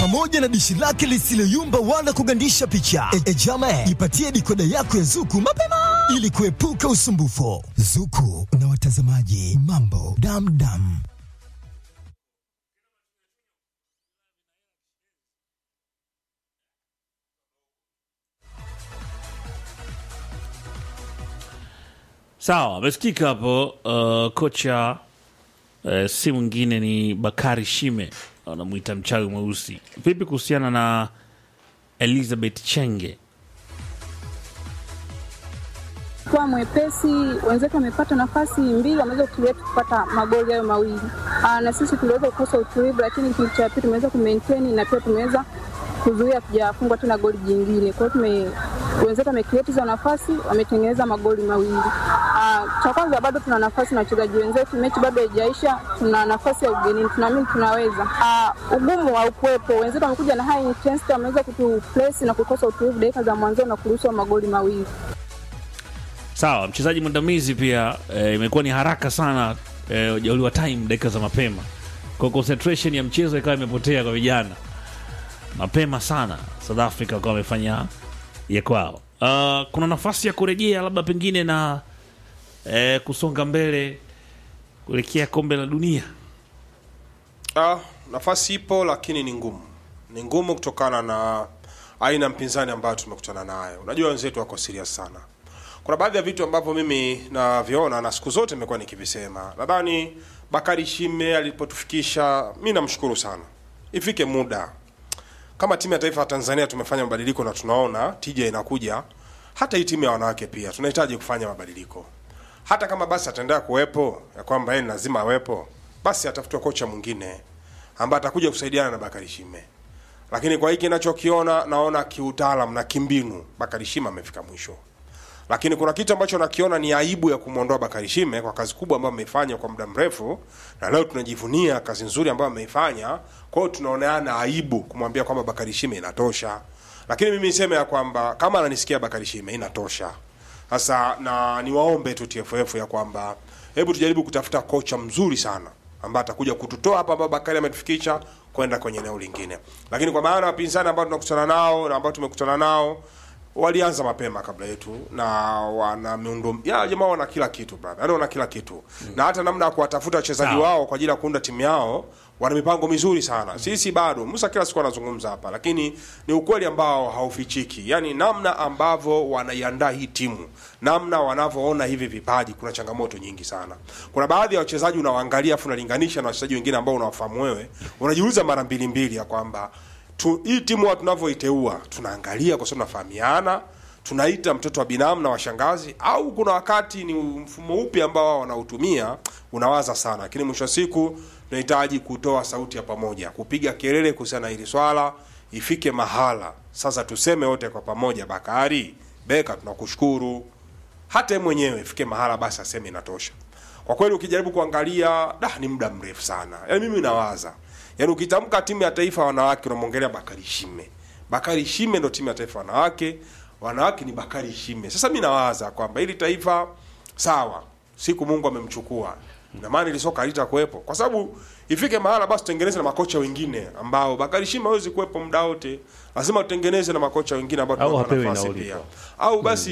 pamoja na dishi lake lisiloyumba wala kugandisha picha. E, e jama, jipatie dikoda yako ya Zuku mapema ili kuepuka usumbufu. Zuku na watazamaji, mambo damdam. Sawa, amesikika hapo. Uh, kocha uh, si mwingine ni Bakari Shime, anamwita mchawi mweusi. Vipi kuhusiana na Elizabeth Chenge? kuwa mwepesi. Wenzetu wamepata nafasi mbili, wameweza kutulia kupata magoli hayo mawili. Aa, na sisi tuliweza kukosa utulivu, lakini kipindi cha pili tumeweza kumaintain na pia tumeweza kuzuia kujafungwa tena goli jingine. Kwa hiyo tume wenzetu wamecreate hizo nafasi, wametengeneza magoli mawili. Aa, cha kwanza bado tuna nafasi na wachezaji wenzetu, mechi bado haijaisha, tuna nafasi ya ugenini, tunaamini tunaweza. Aa, ugumu haukuwepo, wenzetu wamekuja na high intensity, wameweza kutupress na kukosa utulivu dakika za mwanzo na kuruhusu magoli mawili. Sawa, mchezaji mwandamizi pia eh, imekuwa ni haraka sana eh, ujauliwa time dakika za mapema, kwa concentration ya mchezo ikawa imepotea kwa vijana mapema sana. South Africa wakawa wamefanya ya kwao. Uh, kuna nafasi ya kurejea labda pengine na eh, kusonga mbele kuelekea kombe la dunia. Ah, nafasi ipo lakini ni ngumu, ni ngumu kutokana na aina ya mpinzani ambayo tumekutana nayo. Unajua wenzetu wako serious sana. Kuna baadhi ya vitu ambavyo mimi naviona na siku zote nimekuwa nikivisema. Nadhani Bakari Shime alipotufikisha, mi namshukuru sana. Ifike muda kama timu ya taifa ya Tanzania tumefanya mabadiliko na tunaona tija inakuja, hata hii timu ya wanawake pia tunahitaji kufanya mabadiliko. Hata kama basi ataendelea kuwepo ya kwamba yeye ni lazima awepo, basi atafutwe kocha mwingine ambaye atakuja kusaidiana na Bakari Shime. Lakini kwa hiki ninachokiona, naona kiutaalam na kimbinu Bakari Shime amefika mwisho lakini kuna kitu ambacho nakiona ni aibu ya kumwondoa Bakari Shime kwa kazi kubwa ambayo ameifanya kwa muda mrefu, na leo tunajivunia kazi nzuri ambayo ameifanya. Kwa hiyo tunaoneana aibu kumwambia kwamba Bakari Shime inatosha, lakini mimi niseme ya kwamba kama ananisikia Bakari Shime inatosha sasa, na niwaombe tu TFF ya kwamba hebu tujaribu kutafuta kocha mzuri sana ambaye atakuja kututoa hapa ambapo Bakari ametufikisha kwenda kwenye eneo lingine, lakini kwa maana wapinzani ambao tunakutana nao na ambao tumekutana nao walianza mapema kabla yetu na wana miundo ya jamaa wana kila kitu brother, yaani wana kila kitu mm. na hata namna ya kuwatafuta wachezaji Sawa. wao kwa ajili ya kuunda timu yao wana mipango mizuri sana. Sisi bado Musa kila siku anazungumza hapa, lakini ni ukweli ambao haufichiki, yaani namna ambavyo wanaiandaa hii timu, namna wanavyoona hivi vipaji, kuna changamoto nyingi sana. Kuna baadhi ya wachezaji unawaangalia afu unalinganisha na wachezaji wengine ambao unawafahamu wewe, unajiuliza mara mbili mbili ya kwamba tu, hii timu wa tunavyoiteua tunaangalia kwa sababu tunafahamiana, tunaita mtoto wa binamu na washangazi, au kuna wakati ni mfumo upi ambao wao wanautumia, unawaza sana, lakini mwisho wa siku tunahitaji kutoa sauti ya pamoja, kupiga kelele kuhusiana na hili swala, ifike mahala sasa tuseme wote kwa pamoja, Bakari Beka, tunakushukuru. Hata yeye mwenyewe ifike mahala basi aseme inatosha. Kwa kweli ukijaribu kuangalia da, ni muda mrefu sana. Yaani mimi nawaza, yaani ukitamka timu ya taifa ya wanawake unamwongelea Bakari Shime. Bakari Shime ndo timu ya taifa ya wanawake, wanawake ni Bakari Shime. Sasa mimi nawaza kwamba hili taifa sawa, siku Mungu amemchukua na maana ili soka halitakuwepo, kwa sababu ifike mahala basi tutengeneze na makocha wengine ambao Bakari Shime hawezi kuwepo muda wote, lazima tutengeneze na makocha wengine ambao Au tunawapa apewe nafasi nauli pia, tu. au basi